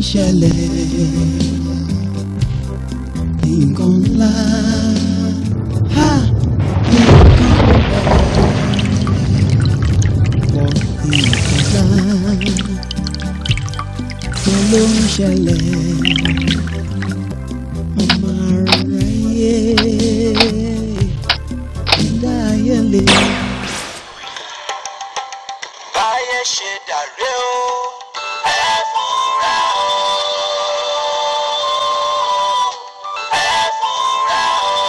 ṣẹlẹ̀ nǹkan ńlá ha nǹkan pọ̀ nǹkan ńlá kí ló ń ṣẹlẹ̀ ọmọ aráyé ẹ̀dá ayé lè. báyé ṣe dàrú o ẹ fúnra o ẹ fúnra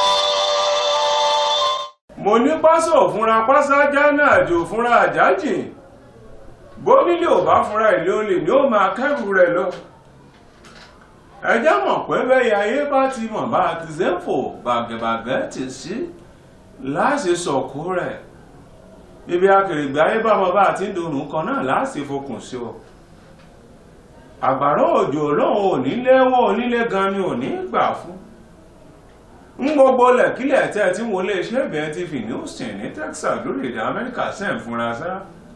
o. mo ní pásọ̀ òfúnra pásájá náà jò fúnra àjájìn bónílé ò bá fúnra ìlé olè ni ó máa kẹ́rù rẹ̀ lọ ẹjẹ́ mọ̀ pé bẹ́ẹ̀ ayé bá ti mọ̀ bá a ti ṣe ń fò bàgẹ̀bàgẹ̀ ti sí láṣẹ sọ̀kú rẹ̀ ibi akèrègbè ayé bá mọ bá a ti ń dorùn kan náà láṣẹ fokùn sí o àgbàrá òjò ọlọ́run onílé wọn onílé gan ni ò ní gbà fún ń gbogbo lẹ̀kílẹ̀ tẹ́ tí wọ́n lè ṣe ìbẹ̀ẹ́ ti fi ní Houston ní Texas lórílẹ̀‐èdè Amẹ́ríkà sẹ́ǹ fúnra sá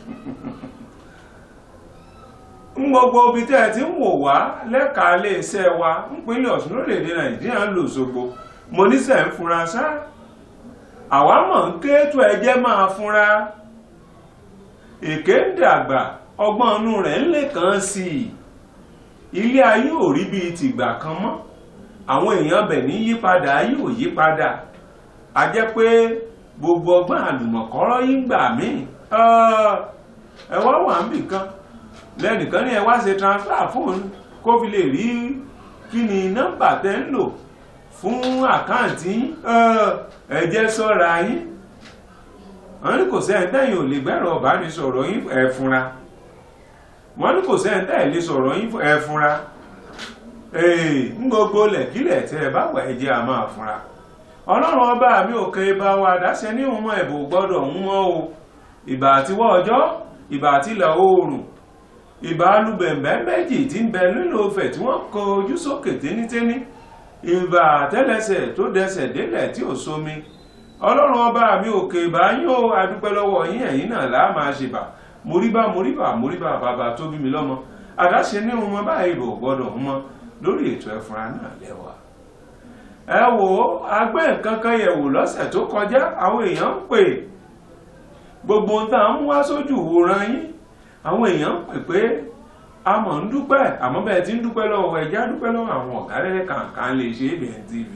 ń gbogbo ibi tẹ́ tí ń wò wá lẹ́ka iléeṣẹ́ wa nípínlẹ̀ Ọ̀ṣun lórílẹ̀‐èdè Nàìjíríà ń lò ṣogbo mo ní sẹ́ǹ fúnra sá àwa mọ̀ ń ké tó ẹjẹ́ máa fúnra èké ń dàgbà ọgbọ́n inú rẹ̀ ń lè kàn sí i ilé ayé ò rí bíi tìgbà kan mọ́ àwọn èèyàn bẹ̀ ní yípadà ayé ò yípadà a jẹ́ pé gbogbo ọgbọ́n àlùmọ̀kọ́rọ́ yín gbà mí ẹ wá wà ń bì kan lẹ́nìkan ní ẹ wá ṣe transfer fóònù kó fi lè rí kí ni nọ́mbà tẹ́ ń lò fún àkáǹtì yín ẹ jẹ́ sọ́ra yín wọ́n ní kò sẹ́yìn tẹ́yìn ò lè gbẹ́rọ ọ̀bánisọ̀rọ̀ yín ẹ fúnra wọ́n ní kò sẹ́yìn tẹ́yìn lè sọ̀rọ̀ yín ẹ fúnra ee ń gbogbo lẹ̀kílẹ̀ tẹ́ ẹ bá wà ẹ jẹ́ a máa fúnra ọlọ́run ọba mi ò kẹ́ bá wa dáṣẹ ní ìwọ̀n ẹ̀bùn gbọ́dọ̀ ń wọ́n o ìbà àtiwọ́ ọjọ́ ìbà àtilẹ̀ oòrùn ìbà alubẹ̀m̀bẹ̀ méjì tí ń bẹ nínú ọfẹ̀ tí wọ́n kọ ojú sókè téníténí ìbà àtẹ́lẹsẹ̀ tó dẹsẹ̀ délẹ̀ tí ò sómi ọlọ́run ọba mi ò kẹ́ bá yín o adúpẹ́ lọ́wọ́ yín ẹ̀yin náà láà máa ṣe bà moríbà moríbà moríbà bàbá tó bí mi lọ́mọ àdáṣe ní ìwọ̀n báyìí bò gbọ́dọ̀ ń mọ́ lórí ètò ẹ̀fúnra náà lẹ́wà ẹ wò ó agbẹ́ nǹkan kan yẹ̀wò lọ́sẹ̀ tó kọjá àwọn èèyàn ń pè gbogbo ohun tá à ń wá sójú ìwòran yín àwọn èèyàn ń pè pé a mọ̀ ń dúpẹ́ àmọ́ bẹ́ẹ̀ tí ń dúpẹ́ lọ́wọ́ ẹja dúpẹ́ lọ́wọ́ àwọn ọ̀gá rẹ̀ kàǹkàn lè ṣe ABN TV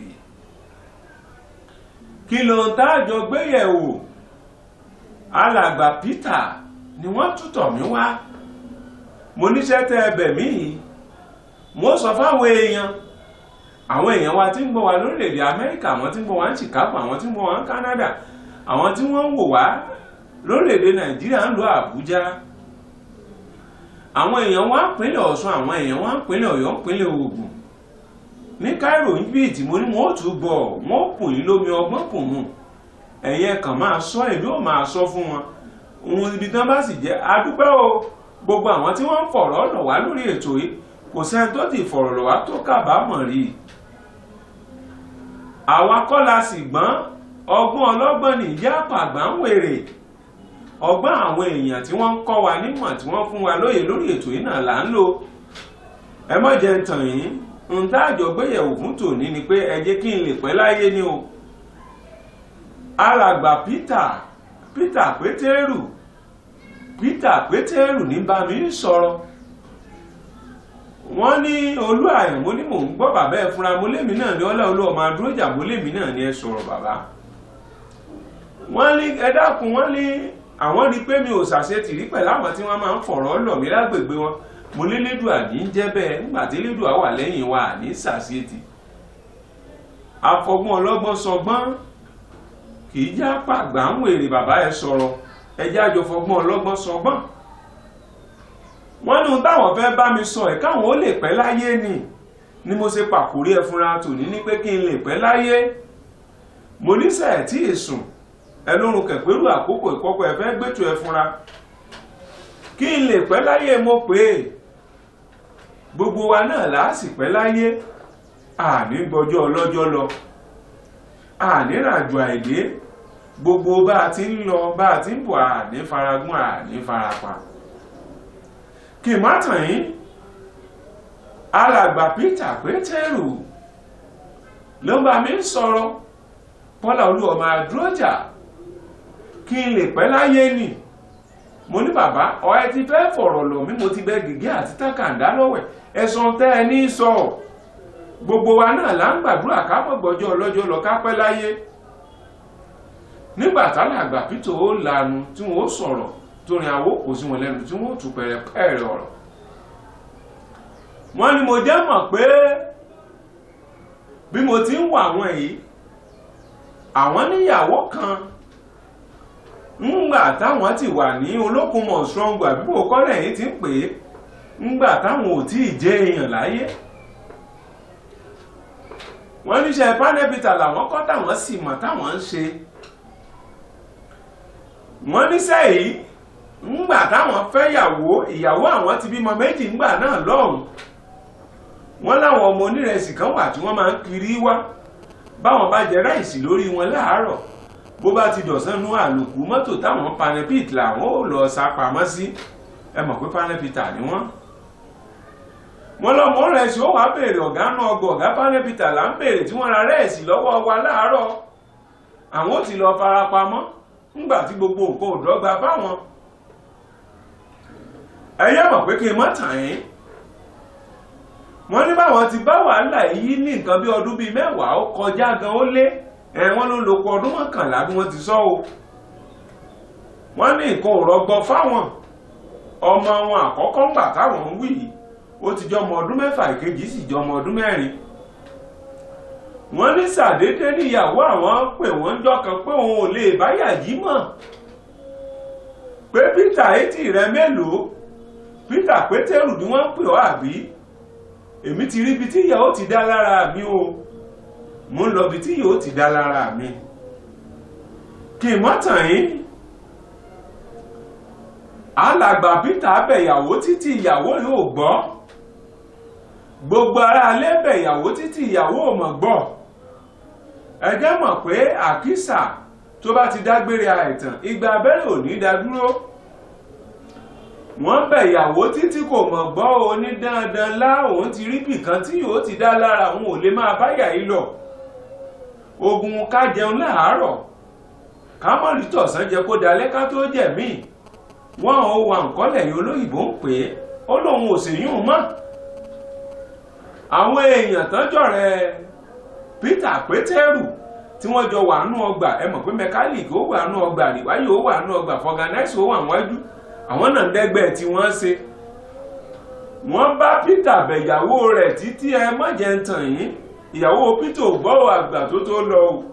kí ló ń táàjọ gbéyẹ̀wò alàgbà Peter ni wọ́n tútọ̀ mí wá mo níṣẹ́ tẹ ẹbẹ̀ mí yìí mo sọ fáwọn èèyàn àwọn èèyàn wa tí ń gbọ́ wa lórílẹ̀‐èdè amẹ́ríkà àwọn tí ń gbọ́ wa ní chicago àwọn tí ń gbọ́ wa ní canada àwọn tí wọ́n ń wò wá lórílẹ̀‐èdè nàìjíríà ń lo àbújá àwọn èèyàn wa ń pínlẹ̀ ọ̀ṣun àwọn èèyàn wa ń pínlẹ̀ ọ̀yọ́ ń pínlẹ̀ ògùn ní cairo níbi tí mo ní wọn ó tún gbọ́ wọn ó kùn yín lómi ọgbọ́n kùn mù ẹ̀yẹ kàn máa sọ èmi ò máa sọ fún wọn òun ibi tí wọ́n bá sì jẹ́ adúpẹ́ o gbogbo àwọn tí wọ́n ń fọ̀rọ̀ lọ̀ wá lórí ètò yìí kò sẹ́ni tó ti fọ̀rọ̀ lọ̀ wá tó kábàámọ̀ rí i àwa kọ́ la sì gbọ́n ọgbọ́n ọlọ́gbọ́n ní ìyá àpàgbà ń wèrè ọgbọ́n àwọn èèyàn tí wọ́n ń kọ́ wa nímọ̀ tí wọ́n fún wa lóye lórí ètò yìí náà là ń lò ẹ má jẹ́ ń tàn yín ń tá àjọ gbéyẹ̀wò fún tòní ni pé ẹ jẹ́ kí n lè pẹ́ láyé ni o alàgbà Peter Peter Pétérù Peter Pétérù ní bá mi sọ̀rọ̀ wọ́n ní olú àyàn mo ní mò ń gbọ́ bàbá ẹ̀ fúnra mo lémi náà ní ọlá olú ọmọ adúrójà mo lémi náà ní ẹ sọ̀rọ̀ bàbá wọ́n ní ẹ dákun wọ́n ní àwọn rí pé mi ò ṣàṣetì rí pẹ̀lú àwọn tí wọ́n máa ń fọ̀rọ̀ lọ̀ mí lágbègbè wọn mo lé lédùá ní í jẹ́ bẹ́ẹ̀ nígbà tí lédùá wà lẹ́yìn wa ní ṣàṣetì afọgbọ́n ọlọ́gbọ́n sọgbọ́n kì í já pàgbà ń wèrè bàbá ẹ sọ̀rọ̀ ẹ jẹ́ àjọfọgbọ́n ọlọ́gbọ́n sọgbọ́n wọ́n ní ohun táwọn fẹ́ bá mi sọ ẹ̀ káwọn ó lè pẹ́ láyé ni ni mo ṣe pàkórí ẹ fúnra tòní ní pé kí n lè pẹ́ láyé mo níṣẹ́ ẹ̀ tí ì sùn ẹ lórun kẹ̀pẹ́rù àkókò ìkọ́kọ́ ẹ fẹ́ gbẹ́tù ẹ fúnra kí n lè pẹ́ láyé mo pè é gbogbo wa náà láàsì pẹ́ láyé àní gbọ́jọ́ ọlọ́jọ́ lọ àní ràjò àìdé gbogbo bá a ti ń lọ bá a ti ń bọ̀ àní faragún àní farapa kì má tàn yín alàgbà Peter Pétérù ló bá mi ń sọ̀rọ̀ Bọ́lá Olúọmọ Adúrójà kí n lè pẹ́ láyé nì mo ní bàbá ọ ẹ ti fẹ́ fọ̀rọ̀ lọ̀ mí mo ti bẹ gègé àti tákàndá lọ́wẹ̀ ẹ̀sùn tẹ́ ẹ ní sọ gbogbo wa náà là ń gbàdúrà ká mọ̀ gbọ́jọ́ ọlọ́jọ́ lọ ká pẹ́ láyé nígbà tálàgbà Peter ó lanu tí wọ́n ó sọ̀rọ̀ torí àwọ̀ kò sí wọn lẹ́nu tí wọ́n ó tù pẹ̀rẹ̀pẹ̀rẹ̀ ọ̀rọ̀ wọ́n ní mo jẹ́ mọ̀ pé bí mo ti ń wà àwọn yìí àwọn níyàwó kan ńgbà táwọn ti wà ní olókùnmọ̀ strong àbíbò kọ́lẹ̀ yìí ti ń pè é ńgbà táwọn ò tí ì jẹ́ èèyàn láyé wọ́n níṣẹ́ pánẹ́bìtà làwọn kọ́ táwọn sì mọ̀ táwọn ń ṣe wọ́n níṣẹ́ yìí ńgbà táwọn fẹ́ yàwó ìyàwó àwọn ti bímọ méjì ńgbà náà lọ́hùn wọ́n láwọn ọmọ onírẹsì kan wà tí wọ́n máa ń kiri wá báwọn bá jẹ ráìsì lórí wọn láàárọ̀ bó bá ti dọ̀sán nú àlòkù mọ́tò táwọn panepit làwọn ò lọ sá pamọ́ sí ẹ mọ̀ pé panepita ni wọ́n wọ́n lọ́mọ rẹ̀sì ó wàá béèrè ọ̀gá náà ọgbọ̀ ọ̀gá panepita là ń béèrè tí wọ́n ra rẹ́ẹ̀sì lọ́wọ́ wa láàárọ̀ àwọn ò ti lọ farapamọ́ ńgbà tí gbogbo nǹkan ò dọ́gba fáwọn ẹ̀yẹ́ mọ̀ pé kí n má tàn yín wọ́n ní báwọn ti bá wàhálà yìí ní nǹkan bí ọdún bíi mẹ́wàá ó kọjá gan ó lé ẹ̀ wọ́n ló lò pọ̀ ọdún mọ́kànlá bí wọ́n ti sọ o wọ́n ní nǹkan ò rọgbọ fáwọn ọmọ wọn àkọ́kọ́ ńgbà táwọn ń wí yìí ó ti jọ ọmọ ọdún mẹ́fà ìkejì sì jọ ọmọ ọdún mẹ́rin wọ́n ní sàdédé níyàwó àwọn pè wọ́n jọkan pé òun ò lè báyà yìí mọ̀ pé Peter etí rẹ mélòó Peter Pétérù ni wọ́n ń pè ọ́ àbí èmi ti rí ibi tí ìyàwó ti dá lára mi o mo ń lọ ibi tí ìyàwó ti dá lára mi kí n mọ́ tàn yín alàgbà Peter bẹ̀yàwó títí ìyàwó yóò gbọ́ gbogbo ara alẹ́ bẹ̀yàwó títí ìyàwó ò mọ̀ gbọ́ ẹ jẹ́ mọ̀ pé àkísà tó bá ti dágbére àìtàn igba abẹ́rẹ́ ò ní dá dúró wọ́n bẹ̀yàwó títí kò mọ̀ gbọ́ o ní dandan lá òun ti rí bìkan tí yóò ti dá lára òun ò lè máa báyà yìí lọ ogun ká jẹun láàárọ̀ ká mọ̀ rí tọ̀sán jẹ kó dalẹ́ ká tó jẹ̀mí wọ́n ò wà nǹkan lẹ́yìn olóyìnbó ń pè é ó lóun ò sì yún un mọ́ àwọn èèyàn tọ́jọ́ rẹ̀ Peter Pétérù tí wọ́n jọ wà nú ọgbà ẹ mọ̀ pé mẹkáníìkì ó wà nú ọgbà àríwáyé ó wà nú ọgbà fọgànáìsì ó wà wájú àwọn náà dẹ́gbẹ́ tí wọ́n ṣe wọ́n bá Peter bẹ̀yàwó rẹ̀ títí ẹ mọ̀jẹ̀ ń tàn yín ìyàwó Peter ò gbọ́ àgbà tó tó lọ o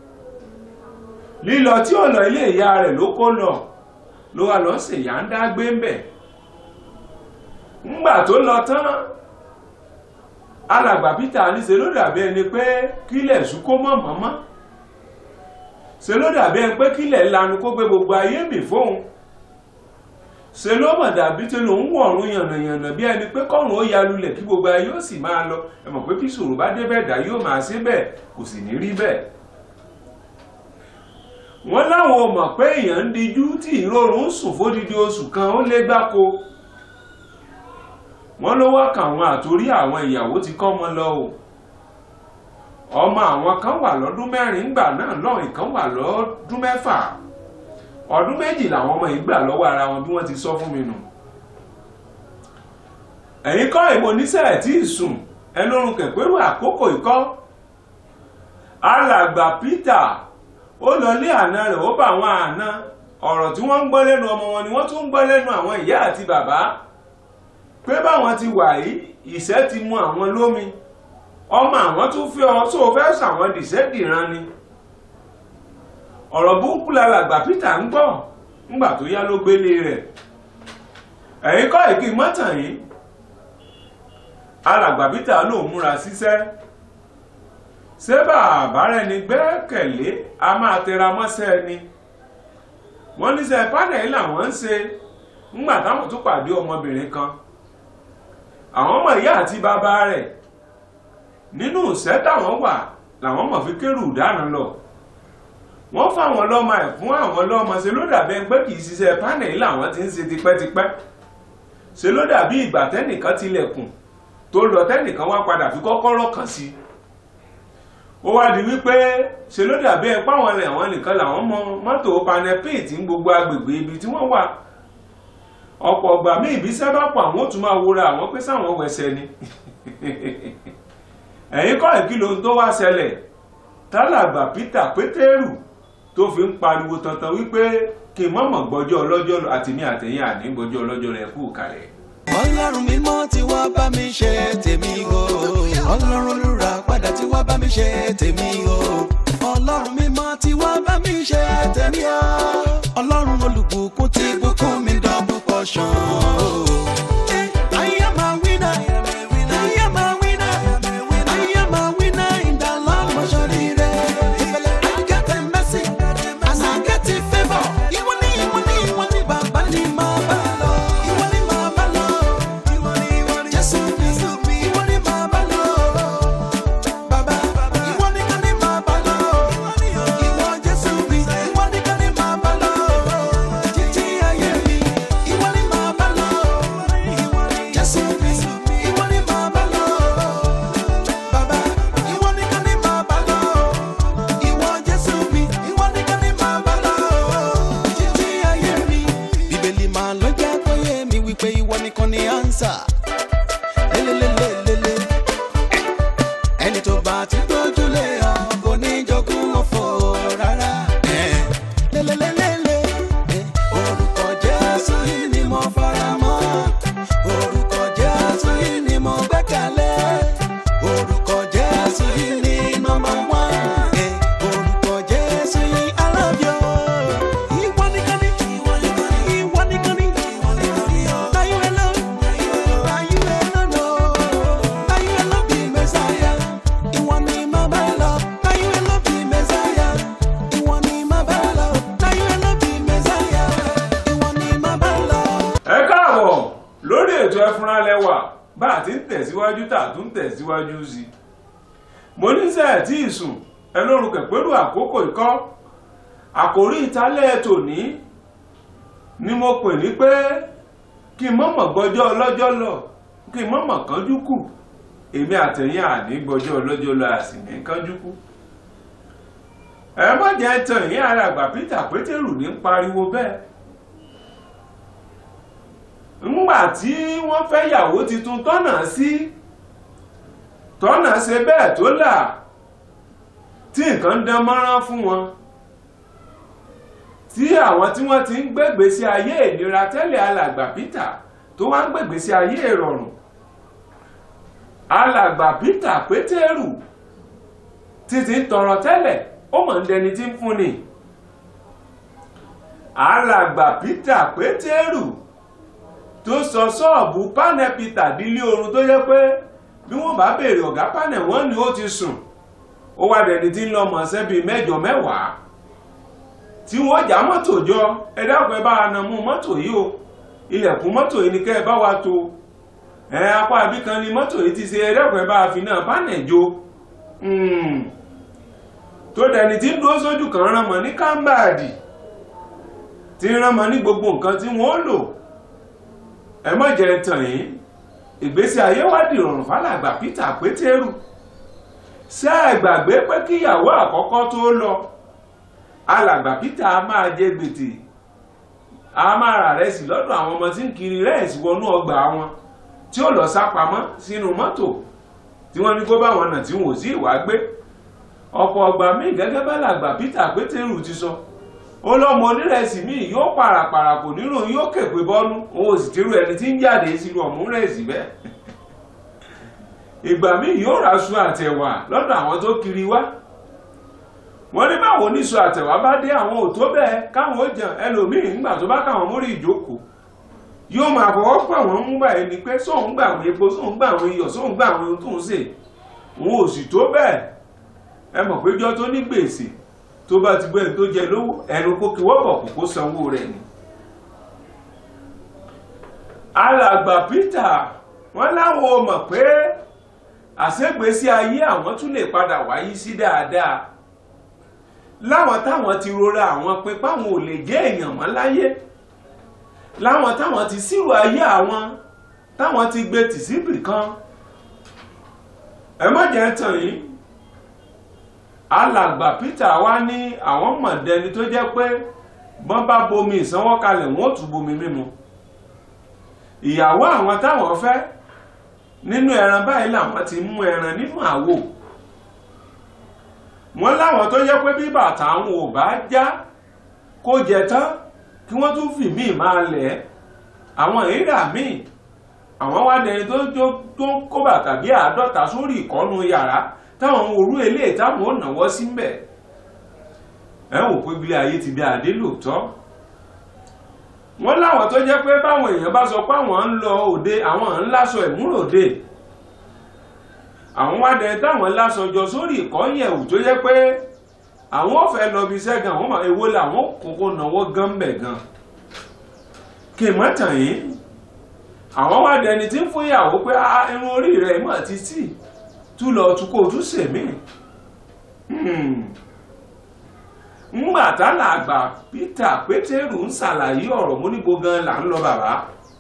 lílọ tí ò lọ ilé ìyá rẹ̀ ló kó lọ ló wà lọ ṣèyá ń dá gbé ń bẹ̀ ńgbà tó lọ tán alàgbà Peter ní ṣe ló dàbí ẹni pé kílẹ̀ ṣú kó mọ̀ mọ́mọ́ ṣe ló dàbí ẹni pé kílẹ̀ lanu kó gbé gbogbo ayé mì fóun ṣe ló mọ̀ dàbí tí lòun wọ̀run yànnàyànnà bí ẹni pé kọ́run ó ya lulẹ̀ kí gbogbo ayé ó sì máa lọ ẹ mọ̀ pé kí ṣòro bá dé bẹ́ẹ̀ dá yóò máa ṣe bẹ́ẹ̀ kò sì ní rí bẹ́ẹ̀. wọ́n láwọn ò mọ̀ pé èèyàn ń dijú tí ìrorùn ń sùn fódìdí oṣù kan ó lé gbáko wọ́n ló wá kàwọn àtòrí àwọn ìyàwó ti kọ́ ọmọ lọ o ọmọ àwọn kan wà lọ́dún mẹ́rin ńgbà náà lọ́rìn kan wà lọ́dún mẹ́fà ọdún méjì làwọn ọmọ yìí gbà lọ́wọ́ ara wọn bí wọ́n ti sọ fún mi nù ẹ̀yin kọ́ ìmọ̀ oníṣẹ́ tí ì sùn ẹlórun kẹ̀pẹ́rù àkókò ìkọ́ alàgbà Peter ó lọ lé àna rẹ̀ ó bá àwọn àna ọ̀rọ̀ tí wọ́n ń gbọ́ lẹ́nu ọmọ wọn ni wọ́n tún ń gbọ́ lẹ́nu àwọn ìyá àti bàbá pé báwọn ti wà yìí ìṣẹ́ ti mú àwọn lómi ọmọ àwọn tún fi ọ tó fẹ́ sàwọn dìṣẹ́ dìran ni ọ̀rọ̀ burúkú lálàgbà Peter ń gbọ́ ńgbà tó yá ló gbélé rẹ̀ ẹ̀yin kọ́ ìkí mọ́tàn yìí alàgbà Peter ló múra síṣẹ́ ṣé bàbá rẹ̀ ní gbẹ́kẹ̀lé a máa tẹra mọ́ṣẹ́ ni wọ́n níṣẹ́ pánẹ̀lì làwọn ń ṣe ńgbà táwọn tún pàdé ọmọbìnrin kan àwọn ọmọ ìyá àti bàbá rẹ̀ nínú ìṣẹ́ táwọn wà làwọn mọ̀ fi kérù dáná lọ wọ́n fáwọn lọ́mọ ẹ̀ fún àwọn lọ́mọ ṣe ló dàbí pé kì í ṣiṣẹ́ pánẹ̀lì làwọn ti ń ṣe tipẹ́tipẹ́ ṣe ló dàbí ìgbà tẹ́nìkan tilẹ̀kùn tó lọ tẹ́nìkan wá padà fi kọ́kọ́rọ́ kan sí ó wá di wípé ṣe ló dàbí ẹ páwọn ẹ̀rẹ̀ àwọn nìkan làwọn mọ mọ́tò panepit ní gbogbo agbègbè ibi tí wọ́n wà ọ̀pọ̀ ọgbà míì bí sábà pọ̀ àwọn ò tún máa wúra àwọn pé sáwọn wẹsẹ̀ ni ẹ̀yin kọ́ ìkí lohun tó wá ṣẹlẹ̀ tálàgbà Peter Pétérù tó fi ń pariwo tantan wípé kí n mọ̀mọ̀ gbọ́jọ́ ọlọ́jọ́ lọ àti ní àtẹ̀yìn àní gbọ́jọ́ ọlọ́jọ́ rẹ̀ kú kalẹ̀. ọlọ́run mímọ́ tí wá bá mi ṣe tèmi o ọlọ́run olùrà padà tí wá bá mi ṣe tèmi o ọlọ́run mímọ́ tí wá bá mi ṣe tèmi o ọlọ́run olùbùkún tí bùkún mi double portion o. I am a winner. I am a winner. I am a winner in the Lord Mojorire. I get a mercy and I get a favor. Ìwọ ni ìwọ ni ìwọ ni bàbá ni màá bá lọ. Ìwọ ni màá bá lọ. Jésù mi, ìwọ ni màá bá lọ. Bàbá, ìwọ nìkan ni màá bá lọ. Ìwọ Jésù mi, ìwọ nìkan ni màá bá lọ. Títí ayé mi, ìwọ ni màá bá lọ. Jésù mi, ìwọ ni màá bá lọ. Bàbá, ìwọ nìkan ni màá bá lọ. Ìwọ Jésù mi, ìwọ nìkan ni màá bá lọ. Títí ayé mi. Bíbélì máa ló jẹ́ kó yé mi wípé ìwọ nìkan ni ánsà. Lélelélelele. Ẹni tó bá ti gbójúlé ọ kò ní jogún ọ̀fọ̀ rárá. Lélelélele. Orúkọ Jésù yìí ni mo fara mọ́. Orúkọ Jésù yìí ni mo gbẹ́kẹ̀lé. Orúkọ Jésù yìí ni nọ́mbà wán. Orúkọ Jésù yìí I love you. Ìwọ nìkan ni. Ìwọ nìkan ni. Ìwọ nìkan ni. Ìwọ nìkan ni. Now you alone. Now you alone. oh. Now you alone be Messiah. Ìwọ ni mà bá lọ. Now you alone be Messiah. Ìwọ ni mà bá lọ. Now you alone be Messiah. Ìwọ ni mà bá lọ. ẹ káàbọ̀ lórí ètò ẹfúnra lẹ́wà bá a ti ń tẹ̀síwájú tà tún tẹ̀síwájú sí i mo ní sẹ́ẹ̀ tí ìsùn ẹ lórúkẹ pẹ̀lú àkókò ikọ́ àkórí ìtálẹ̀ tòní ni mo pè ní pé kí n mọ̀mọ̀ gbọ́jọ́ ọlọ́jọ́ lọ kí n mọ̀mọ̀ kánjú kù èmi àtẹ̀yìn àní gbọ́jọ́ ọlọ́jọ́ lọ àsì ní kánjú kù ẹ má jẹ́ tàn yín ara àgbà Peter Pétérù ní pariwo bẹ́ẹ̀ ńgbà tí wọ́n fẹ́ yàwó tuntun tọ́nà sí tọ́nà ṣe bẹ́ẹ̀ tó là tí nǹkan dán mọ́rán fún wọn tí àwọn tí wọ́n ti ń gbégbé sí ayé ìnira tẹ́lẹ̀ alàgbà Peter tó wá ń gbégbé sí ayé ìrọ̀rùn alàgbà Peter Pétérù títí ń tọrọ tẹ́lẹ̀ ó mọ̀ ń dẹni tí ń fúnni alàgbà Peter Pétérù tó sọ ṣọ́ọ̀bù pánẹ̀ peter dílé oorun tó yẹ pé bí wọ́n bá béèrè ọ̀gá pánẹ̀ wọ́n ní ó ti sùn ó wá dẹni tí ń lọ mọ̀ sẹ́bi mẹ́jọ mẹ́wàá tí wọ́n já mọ́tò jọ ẹ dákun ẹ bá wa nà mú mọ́tò yìí o ilẹ̀kùn mọ́tò yìí ni kẹ́ ẹ bá wa tó ẹ apá ibì kan ni mọ́tò yìí ti ṣe ẹ dákun ẹ bá wa fi náà pánẹ̀ jo tó dẹni tí ń dúró sójú kan rán mọ́ ní kámbàdì tí ń rán mọ́ ní gbogbo nǹkan tí wọ́n lò ẹ má jẹ́ tàn yín ìgbésí ayé wá di ìrọ̀rùn fálàgbà Peter Pétérù ṣé ẹ gbàgbé pé kíyàwó àkọ́kọ́ tó lọ alàgbà Peter a máa jẹ gbètè a máa rà rẹsì lọ́dọ̀ àwọn ọmọ tí ń kiri rẹ́ẹ̀sì wọnú ọgbà wọn tí ó lọ sá pamọ́ sínú mọ́tò tí wọ́n ní kó bá wọn nà tí wọn ò sí ìwà gbé ọ̀pọ̀ ọgbà míì gẹ́gẹ́ bá làgbà Peter Pétérù ti sọ ó lọ́mọ onírẹ̀sì míì yóò pàràpàrà kò nírò yóò kèpè bọ́nú òun ò sì tírú ẹni tí ń jáde sínú ọ̀mú rẹ̀sì bẹ́ẹ̀ ìgbà míì yóò raṣu àtẹ̀wà lọ́dọ̀ àwọn tó kiri wá wọ́n ní báwo níṣu àtẹ̀wà bá dé àwọn ò tó bẹ́ẹ̀ káwọn ó jẹun ẹlòmíì nígbà tó bá káwọn mórí ìjókòó yóò máa fọwọ́ pọ̀ wọ́n ń gbà ẹni pé sóun gbà àwọn epo sóun gbà àwọn iyọ̀ sóun gbà àwọn ohun tó ń sè òun ò sì tó bẹ́ẹ̀ ẹ mọ̀ péjọ tó ní gbèsè tó bá ti gbẹ́ni tó jẹ lówó ẹnu kó kí wọ́pọ̀ kò kó sanwó rẹ̀ ni. alàgbà Peter wọ́n láwọn ò mọ̀ pé àṣegbèsí ayé àwọn tún lè padà wáyé sí dáadáa láwọn táwọn ti rora àwọn pé páwọn ò lè jẹ́ èèyàn mọ́ láyé láwọn táwọn ti sírò ayé àwọn táwọn ti gbé tì síbì kan ẹ má jẹ́ tàn yín alàgbà Peter wá ní àwọn mọ̀dẹni tó jẹ́ pé bọ́n bá bomi ìsanwó kalẹ̀ wọ́n ó tún bomi mímu ìyàwó àwọn táwọn fẹ́ nínú ẹran báyìí làwọn ti mú ẹran nínú àwo wọ́n láwọn tó jẹ́ pé bí bàtà àwọn ò bá já kó jẹ tán kí wọ́n tún fi míì máa lẹ̀ ẹ́ àwọn èèrà míì àwọn wá dẹni tó tó ń kó bàtà bí àádọ́ta sórí ìkọ́nù yàrá táwọn orú eléyìí táwọn ò náwó sí mbẹ̀ ẹ wò pé bí ayé ti bí adé lóòótọ́ wọ́n láwọn tó jẹ́ pé báwọn èèyàn bá sọ pé àwọn ń lọ òde àwọn ń láṣọ ìmúròde àwọn wá dẹni táwọn láṣọ jọ sórí ìkọ́yẹ̀wò tó jẹ́ pé àwọn ò fẹ́ lọ bí iṣẹ́ gan àwọn máa èwo làwọn kókó náwó gan mbẹ̀ gan kì í mọ́ tàn yín àwọn wá dẹni tí ń fún ìyàwó pé irun orí rẹ̀ mọ̀ títí tú lọ tú kó tú sèmí ńgbà tálà àgbà Peter Pétérù ń ṣàlàyé ọ̀rọ̀ mú níbo gan là ń lọ bàbá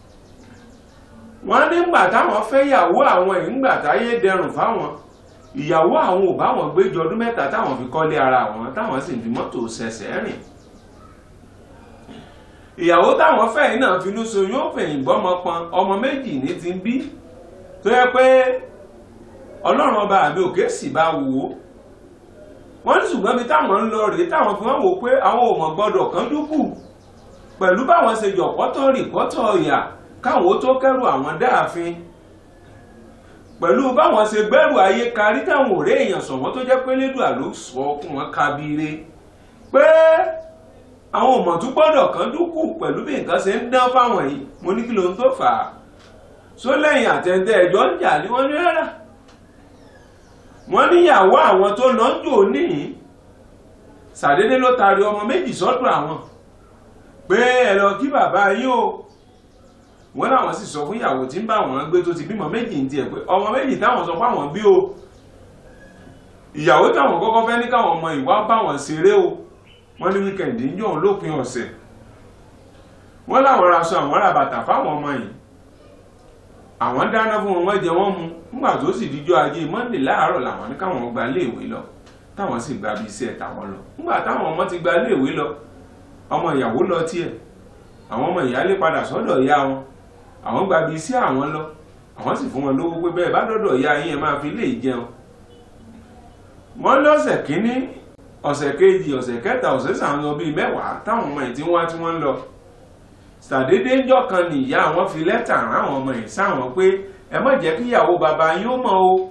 wọ́n nígbà táwọn fẹ́ yàwó àwọn ìgbà táyé dẹrùn fáwọn ìyàwó àwọn ò bá wọn gbé jọ ọdún mẹ́ta táwọn fi kọ́lé ara wọn táwọn sì fi mọ́tò ṣẹ̀ṣẹ̀ rìn ìyàwó táwọn fẹ́ yìí náà finú soyún ó fẹ̀yìn gbọ́mọ pọn ọmọ méjì ní ti ń bí tó yẹ pé ọlọ́run ọba àbí òkè sì bá wò ó wọ́n ní ṣùgbọ́n bí táwọn ń lọ rèé táwọn fi wọ́n wò pé àwọn ò mọ̀ gbọ́dọ̀ kan dúkù pẹ̀lú báwọn ṣe jọ pọ́tọ́ rìpọ́tọ̀ ọ̀yà káwọn ó tó kẹ́rù àwọn dáàfin pẹ̀lú báwọn ṣe gbẹ́rù ayé karí táwọn òré èèyàn sọ̀wọ́n tó jẹ́ pé lédùá ló sọ ọkùn wọn kábíire pé àwọn ọmọ tó gbọ́dọ̀ kan dúkù pẹ̀lú bí nǹkan ṣe ń dán fáwọn yìí mo ní kí ló ń tó fà á só lẹ́yìn àtẹ̀ǹtẹ̀ ẹ̀jọ́ ń jà ní wọ́n ní rárá wọ́n níyàwó àwọn tó lọ ń jò níyìn ṣàdédé ló taari ọmọ méjì sọ́dọ̀ àwọn pé ẹ lọ kí bàbá yín o wọ́n láwọn sì sọ fún ìyàwó tí ń bá wọn gbé tó ti bímọ méjì ń tiẹ̀ pé ọmọ méjì táwọn sọ fáwọn bí o ìyàwó táwọn kọ́kọ́ fẹ́ ní káwọn ọmọ ìwà bá wọn ṣeré o wọ́n ní wíkẹ̀ndì ń yàn lópin ọ̀sẹ̀ wọ́n láwọn raṣọ àwọn ra bàtà fáwọn ọmọ yìí àwọn dáná fún wọn wọ́n jẹ wọ́n mu nígbà tó sì díjọ́ ajé monde láàárọ̀ làwọn ní káwọn gba iléèwé lọ táwọn sì gba ibi iṣẹ́ táwọn lọ nígbà táwọn ọmọ ti gba iléèwé lọ ọmọ ìyàwó lọ tiẹ̀ àwọn ọmọ ìyálé padà sọ́dọ̀ ìyá wọn àwọn gba ibi iṣẹ́ àwọn lọ àwọn sì fún wọn lówó pé bẹ́ẹ̀ bá dọ́dọ̀ ìyá yín ẹ máa fi lè jẹun wọ́n lọ́sẹ̀ kínní ọ̀sẹ̀ kejì ọ̀sẹ̀ kẹta ọ̀sẹ̀ sàn lọ bíi mẹ́wàá táwọn ọmọ yìí tí wọ́n tí wọ́n ń lọ sàdédé ńjọ́ kan nìyá àwọn fi lẹ́tà rán àwọn ọmọ yìí sáwọn pé ẹ má jẹ́ kí ìyàwó bàbá yín ó mọ̀ o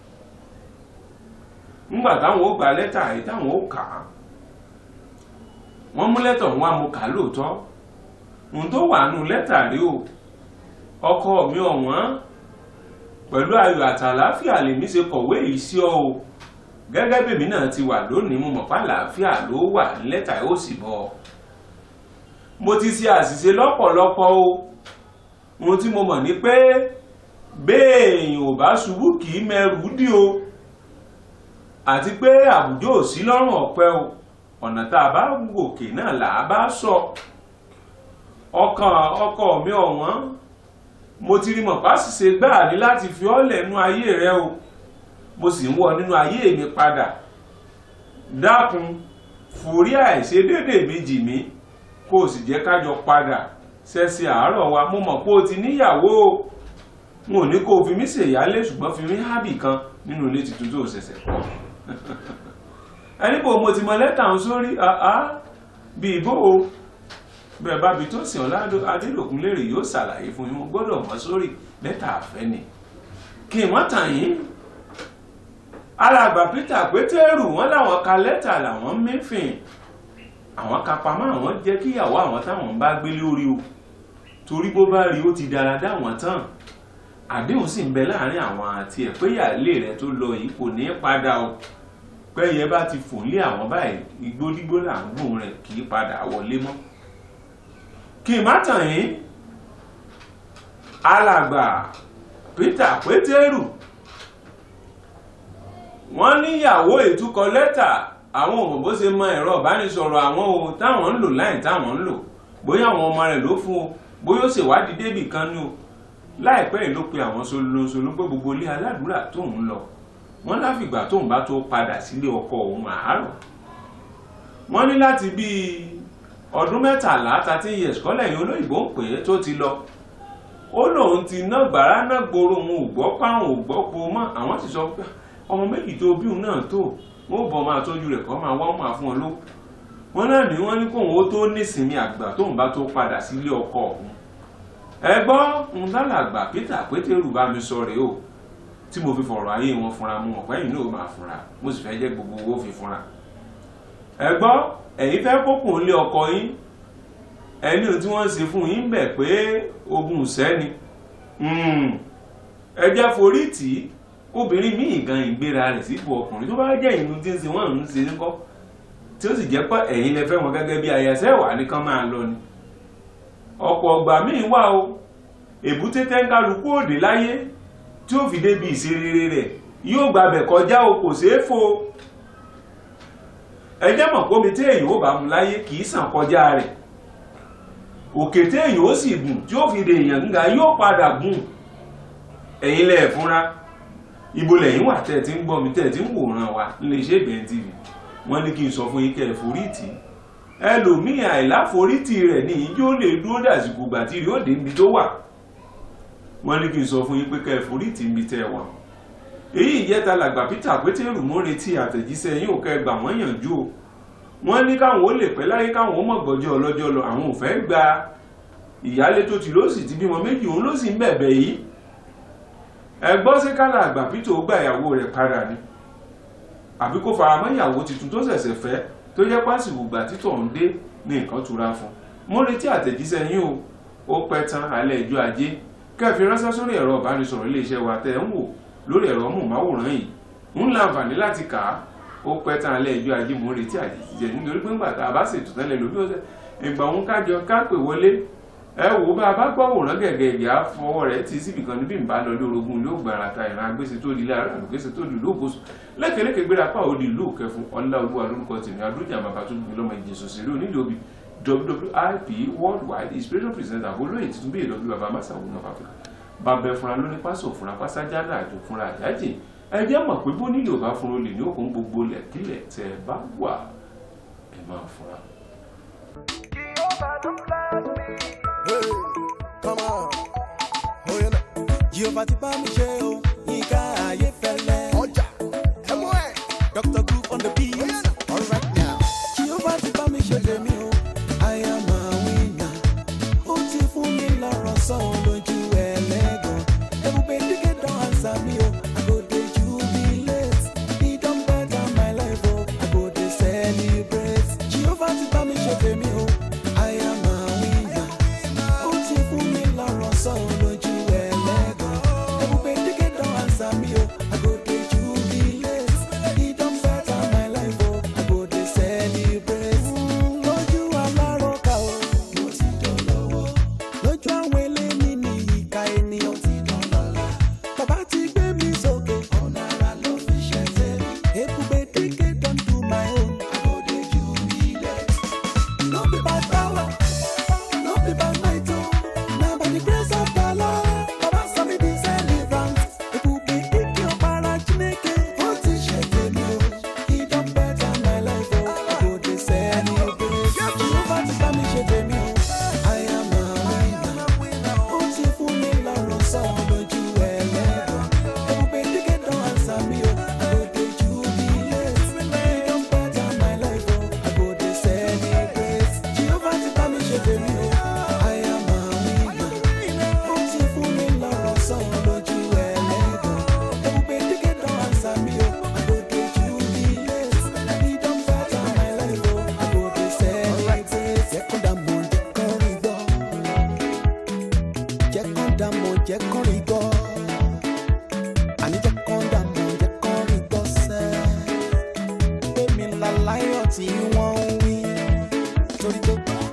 ńgbà táwọn ó gba lẹ́tà yìí táwọn ó kà á wọ́n mú lẹ́tà wọn á mú kà á lóòótọ́ ohun tó wà nù lẹ́tà rí o ọkọ mi ọ̀wọ́n pẹ̀lú ayọ̀ àtàláfíà lèmi ṣe kọ̀wé yìí sí ọ o gẹ́gẹ́ bèmí náà ti wà lónìí mo mọ̀ pé àlàáfíà ló wà lẹ́tà ó sì bọ̀ mo ti ṣe àṣìṣe lọ́pọ̀lọpọ̀ o ohun tí mo mọ̀ ni pé béèyàn ò bá ṣubú kì í mẹrù dí o àti pé àwùjọ ò sí lọ́rùn ọ̀pẹ o ọ̀nà tá a bá gòkè náà là á bá sọ ọkàn ọkọ mi ọ̀wọ́n mo ti rí mọ̀ pásìṣe gbáà ní láti fi ọ́ lẹ́nu ayé rẹ o mo sì ń wọ nínú ayé mi padà dákun forí àìṣedédé mi jì mí kó o sì jẹ́ kájọ padà ṣẹ̀ṣẹ̀ àárọ̀ wa mo mọ̀ pé o ti níyàwó o n ò ní kó o fi mí ṣèyálé ṣùgbọ́n fi mí hábì kan nínú ilé tuntun tó ṣẹ̀ṣẹ̀ kọ́ ẹni bò mo ti mọ lẹ́tà ń sórí bí ìbò o bẹ́ẹ̀ bá bi tó sìn ọ́lá adélòkun lérè yóò ṣàlàyé fún yín mo gbọ́dọ̀ mọ́ sórí lẹ́tà àfẹ́ ni kí n mọ́ tàn yín alàgbà Peter Pétérù wọn làwọn ka lẹ́tà làwọn mẹ́fìn àwọn kapamọ́ àwọn jẹ́ kíyàwó àwọn táwọn bá gbé lórí o torí bó bá rí ó ti dára dá wọn tán àdéhùn sì ń bẹ láàrin àwọn àti ẹ̀ pé ìyáálé rẹ̀ tó lọ yìí kò ní í padà o pẹ́yẹ bá ti fò lé àwọn báyìí igbódígbó là ń gbóhùn rẹ̀ kì í padà wọlé mọ́ kí n má tàn yín alàgbà Peter Pétérù wọ́n níyàwó ìtúkọ lẹ́tà àwọn ọmọ bó ṣe mọ ẹ̀rọ ìbánisọ̀rọ̀ àwọn ohun táwọn ń lò láì táwọn ń lò bóyá àwọn ọmọ rẹ̀ ló fún o bóyá ó ṣèwádìí débì kan ní o láìpẹ́ yìí ló pe àwọn solosolo pé gbogbo ilé aládùúrà tóun lọ wọ́n láfìgbà tóun bá tó padà sílé ọkọ òun àárọ̀ wọ́n ní láti bíi ọdún mẹ́tàlá thirteen years kọ́lẹ̀ yìí olóyìnbó ń pè é tó ti lọ ó lóun ti ná gbàrà náà gbòòrò òun ò gbọ́ páwọn ò gbọ́ po mọ́ àwọn sì sọ pé ọmọ méjì tó bí òun náà tó wọn ò bọ̀ máa tọ́jú rẹ̀ kọ́ máa wá wọn máa fún ọ ló wọn náà ní wọ́n ní kóun ó tó nísinmi àgbà tóun bá tó padà sílé ọkọ òun ẹ gbọ́ ń lálàgbà Peter Pétérù bá mi sọ rèé o tí mo fi fọ̀rọ̀ ayé wọn fúnra mu ọ̀pẹ́ yìí náà máa fúnra mo sì fẹ́ jẹ́ gbogbo owó fi fúnra ẹ gbọ́ ẹ̀yin fẹ́ kókùn lé ọkọ yín ẹni tí wọ́n ṣe fún yín bẹ̀ pé ogun sẹ́ni ẹ jẹ́ forí tì í obìnrin míì gan ìgbéra rẹ̀ sípò ọkùnrin tó bá jẹ́ ìlú tí ń ṣe wọ́n ń ṣe níkọ́ tí ó sì jẹ́ pé ẹ̀yin lẹ fẹ́ wọn gẹ́gẹ́ bí ayẹsẹ́ wà ní kán máa lọ ni ọ̀pọ̀ ọgbà míì wà o èbúté tẹ́ńkálukú òde láyé tí ó fi débi ìṣerere rẹ̀ yóò gbàbẹ̀ kọjá o kò ṣeé fo ẹ jẹ́ mọ̀ pé omi tí èyí ó bá mu láyé kì í sàn kọjá rẹ̀ òkè tí èyí ó sì gùn tí ó fi de èèyàn gíga yóò padà gùn ẹ̀yin lẹ̀ fúnra ibo lẹ́yìn wà tẹ́ ẹ ti ń gbọ́ mi tẹ́ ẹ ti ń wòran wa nílé iṣẹ́ ìbẹ̀rẹ̀ tv wọ́n ní kí n sọ fún yín kẹ́ ẹ forítì ẹlòmíì àìláforítì rẹ̀ ní yín yóò lè dúró dàsìkò gbà tí yóò dé ibi tó wà wọ́n ní kí n sọ fún yín pé kẹ́ ẹ forítì ibi tẹ́ ẹ wà èyí ìjẹta làgbà Peter Pétérù mú retí àtẹ̀jíṣẹ́ yín ò kẹ́ gbà wọ́n yànjú o wọ́n ní káwọn ó lè pẹ́ láyé káwọn ó mọ̀ gbọ́jọ́ ọlọ́jọ́ lọ àwọn ò fẹ́ gba ìyálé tó ti ló sì ti bímọ méjì òun ló sì ń bẹ̀bẹ̀ yìí ẹgbọ́n sí kálá àgbà Peter ó gba ìyàwó rẹ̀ padà ni àbí kó faramọ́ ìyàwó tuntun tó ṣẹ̀ṣẹ̀ fẹ́ tó jẹ́ pásìkò gbà títọ̀ ń dé ní nǹkan tura fún mo retí àtẹ̀jíṣẹ́ yín o ó pẹ́ tán alẹ́ ìjọ ajé kẹfì ránṣẹ́ sórí ẹ̀rọ ìbánisọ̀rọ̀ iléeṣẹ́ wa tẹ́ ń wò lórí ẹ̀rọ mọ̀máwòrán yìí ń láǹfààní láti kà á ó pẹ́ tán alẹ́ ìjọ ajé mo retí àtẹ̀jíṣẹ́ nítorí pé ńgbà tá a bá ṣètò tẹ́lẹ̀ lórí ọ̀sẹ̀ ìgbà òun kájọ kápè wọlé ẹ wò bá a bá gbọ́ wòrán gẹ̀gẹ̀ ìgbà fọwọ́ rẹ̀ ti síbì kan níbí ìbá lọ lórogún ló gbàrà ta ìran agbèsè tó di lára àlùkèsè tó di lóògùsù lẹ́kẹ̀lẹ́kẹ̀ gbéra pa òdi ìlú kẹfún ọlá olúwa lórúkọ tèmi adójà bàbá tó gbìn lọ́mọ ìjẹsọ sílẹ̀ onídòbí WWIP worldwide inspiration presenter olóyè tuntun bíi ìlọ́bí bàbá masa òun of Africa bàbẹ fúnra lóní pásò fúnra pásájálà àjò fúnra àjájì ẹ jẹ́ mọ̀ pé bó nílò bá fúnra olè ní òkun gbogbo lẹ̀kílẹ̀ tẹ́ ẹ bá wà ẹ máa fúnra. Hey, come on. Oh, yeah, no. Jehovah ti bá mi ṣe o, Yínká Ayéfẹ́lẹ́. Ọjà, ẹ mú ẹ̀. Dr. Groove on the beat. All right now. Jehovah ti bá mi ṣe tèmi o, I am a winner. Ó ti fún mi lọ́rọ̀ sọ lójú ẹlẹ́gàn. Ebube dígé dán àṣà mi o, I go dey jubilate. He don better my life o, I go dey celebrate. Jehovah ti bá mi ṣe tèmi o, I am a winner. Ó ti fún mi lọ́rọ̀ sọ lójú ẹlẹ́gàn. Ebube dígé dán àṣà mi o, I go dey jubilate. He don better my life o, I go dey celebrate. Lójú alárọ̀ká o, mo ti dolówó. Lójú àwọn eléni ní ìka ènìyàn ti dọ̀lọ́lá. Bàbá ti gbé mi sókè, ọ̀nà àrà ló fi ṣe tèmi. Ebube dígé don do my own, I go dey jubilate. No be by power, no be by might, oh. Na by the grace of the Lord. Baba sọ mi di celebrant. Ebube ike ọ̀pára Chineke, ó ti ṣe tèmi o. He don better my life, oh. I go dey celebrate. Jehovah ti bá mi ṣe tèmi o. I am a winner. Ó ti fún mi lọ́rọ̀ sọ lójú ẹlẹ́gàn. Ebube dígé dán àṣà mi o. I go dey jubilate. He don better my life, oh. I go dey celebrate. Jehovah ti bá mi ṣe tèmi o. I am a winner. Ó ti fún mi lọ́rọ̀ sọ lójú ẹlẹ́gàn. Ebube dígé dán àṣà mi o. I go dey jubilate. He don better my life, oh. I go dey celebrate. Jẹ́ kó dà mọ̀, jẹ́ kó rí gbọ́. Jẹ́ kó dà mọ̀, jẹ́ kó rí gbọ́. Àní jẹ́ kó dà mọ̀, jẹ́ kó rí gbọ́ sẹ́. Pé mi la láyọ̀ tí wọ́n ń wí. Torí pé